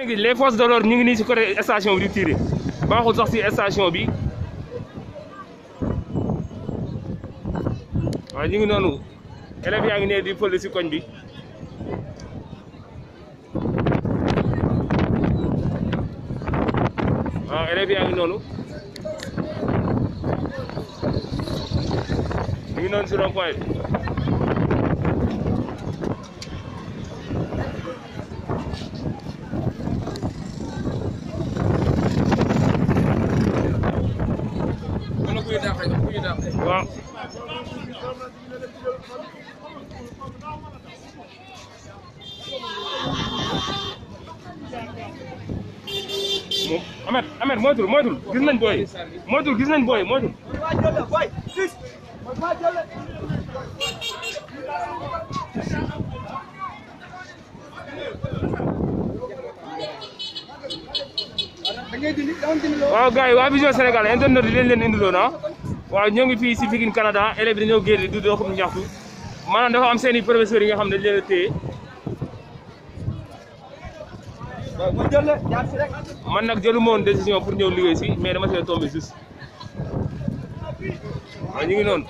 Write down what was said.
léegi les forces de l'ordre ñu ngi nii si côté station bi di tiré baaxul sax si station bi waaw ñu ngi noonu élèves yaa ngi ne di fël si koñ bi waaw élèves yaa ngi noonu ñu ngi noonu si rond point bi waaw moom Amet Amet moytul moytul gis nañ booy moytul gis nañ booy moytul waaw gars yi waa Vision Sénégal internet yi leen leen indiloon ah waaw ñoo ngi fii si Pikine Canada élèves yi dañoo génn di doxum ñaxtu maanaam dafa am seen i professeurs yi nga xam ne dañ leen a téye man nag jëlu ma woon décision pour ñëw liggéey si mais dama see tombé juste waaw ñu ngi noonu